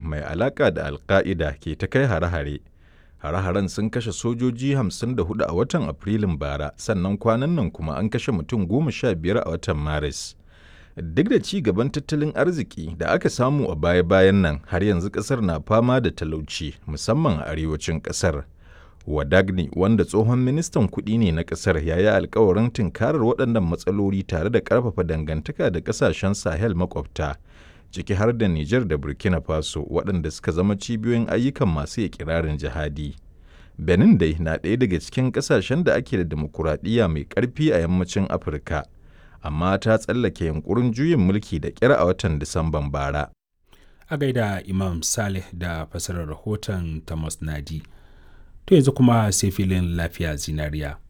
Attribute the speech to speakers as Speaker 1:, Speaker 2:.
Speaker 1: mai alaƙa da alka'ida ke ta kai hare-hare. Hare-haren sun kashe sojoji 54 a watan Afrilun bara, sannan kwanan nan kuma an kashe mutum goma sha biyar a watan Maris. Duk da ci gaban tattalin arziki da aka samu a baya-bayan nan, har yanzu ƙasar na fama da talauci, musamman a arewacin ƙasar. Wadagni, wanda tsohon ministan kuɗi ne na ƙasar, ya yi alkawarin tunkarar waɗannan matsaloli tare da ƙarfafa dangantaka da ƙasashen Sahel makwabta, ciki har da Nijar da Burkina Faso, waɗanda suka zama cibiyoyin ayyukan masu ikirarin jihadi. Benin dai na ɗaya daga cikin ƙasashen da ake da dimokuraɗiyya mai ƙarfi a yammacin Afirka, amma ta tsallake yunkurin juyin mulki da ƙyar a watan Disamban bara.
Speaker 2: A gaida Imam Saleh da fasarar rahoton Thomas Nadi. To yanzu kuma sai filin lafiya zinariya.